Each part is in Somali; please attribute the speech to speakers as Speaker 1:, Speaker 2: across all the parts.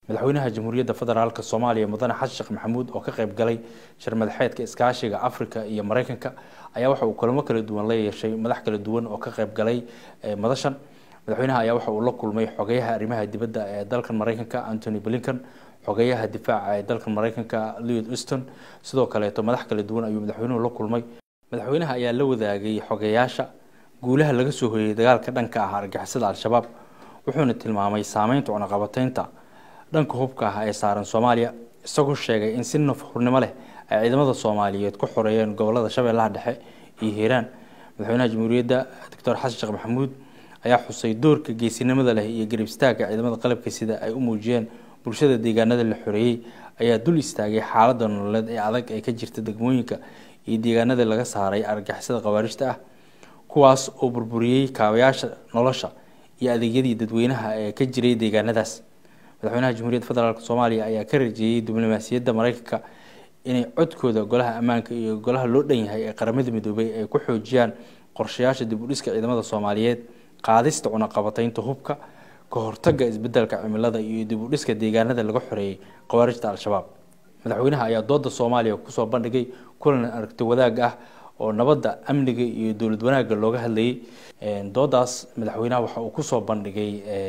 Speaker 1: madaxweynaha jamhuuriyadda federaalk soomaaliya mudane xasan sheekh maxamuud oo ka qayb galay shir madaxeedka iskaashiga afrika iyo mareykanka ayaa waxa uu kulamo kala duwan la yeeshay madax kala duwan oo ka qayb galay madashan madaxweynaha ayaa waxa uu la kulmay xogeyaha arrimaha dibadda ee dalkan mareykanka antony blinkan xogeyaha difaaca ee dalkan mareykanka lewid uston sidoo kaleeto madax kala duwan ayuu madaxweynuhu la kulmay madaxweynaha ayaa la wadaagay xogeyaasha guulaha laga soo hoyay dagaalka dhanka ah argixisada al-shabaab wuxuuna tilmaamay saameynta cunaqabateynta dhanka hubka ah ee saaran soomaaliya isagoo sheegay in si nafhurnimo leh ay ciidamada soomaaliyeed ku xoreeyeen gobolada shabeellaha dhexe iyo hiiraan madaxweynaha jamhuuriyadda doctor xasan sheekh maxamuud ayaa xusay doorka geesinimada leh iyo garib istaagga ciidamada qalabka sida ay u muujiyeen bulshada deegaanada la xoreeyey ayaa dul istaagay xaaladda nololeed ee adag ee ka jirta degmooyinka iyo deegaanada laga saaray argixisada khawaarijta ah kuwaas oo burburiyey kaabayaasha nolosha iyo adeegyadii dadweynaha ee ka jiray deegaanadaas madaxweynaha jamhuuriyadda federaalk soomaaliya ayaa ka rajeeyey diblomaasiyadda mareykanka inay codkooda golaha ammaanka iyo golaha loo dhan yahay ee qaramada midoobay ay ku xoojiyaan qorshayaasha dib u dhiska ciidamada soomaaliyeed qaadista cunaqabateynta hubka ka hortagga isbedelka cimilada iyo dib u dhiska deegaanada laga xoreeyey khawaarijta al-shabaab madaxweynaha ayaa dooda soomaaliya kusoo bandhigay kulan aragti wadaag ah oo nabadda amniga iyo dowlad wanaagga looga hadlayay doodaas madaxweynaha waxa uu kusoo bandhigay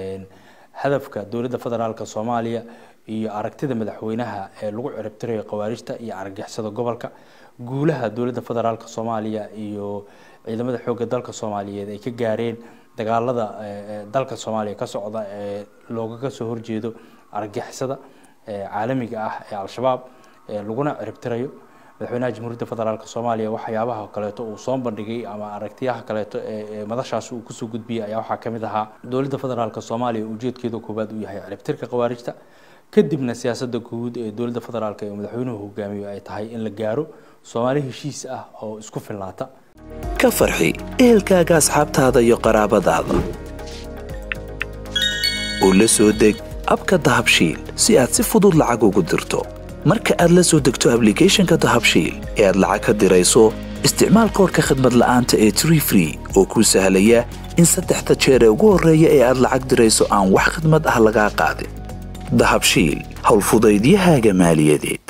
Speaker 1: hadafka dowladda federaalk soomaaliya iyo aragtida madaxweynaha ee lagu ciribtirayo khawaarijta iyo argixisada gobolka guulaha dowladda federaalk soomaaliya iyo ciidamada xoogga dalka soomaaliyeed ay ka gaareen dagaalada dalka soomaaliya ka socda ee loogaga soo horjeedo argixisada caalamiga ah ee al-shabaab laguna ciribtirayo madaxweynaha jamhuuriyadda federaalk soomaaliya waxyaabaha kaleeto uu soo bandhigay ama aragtiyaha kaleeto ee madashaas uu kusoo gudbiyay ayaa waxaa kamid ahaa dowladda federaalk soomaaliya ujeedkeeda koowaad uu yahay ciribtirka khawaarijta kadibna siyaasada guud ee dowladda federaalk ee madaxweynuhu hogaamiyo ay tahay in la gaaro soomaali heshiis ah oo isku filnaata
Speaker 2: ka farxi ehelkaaga asxaabtaada iyo qaraabadaada oo la soo deg abka dahabshiil si aad si fudud lacag ugu dirto marka aad la soo degto ablicathonka dahabshiil ee aad lacag ka dirayso isticmaal koorka khadmad la'aanta ee tree free oo kuu sahlaya in saddexda jeer ee ugu horreeya ee aad lacag dirayso aan wax khidmad ah lagaa qaadin dahabshiil howlfudaydiyahaaga maaliyadeed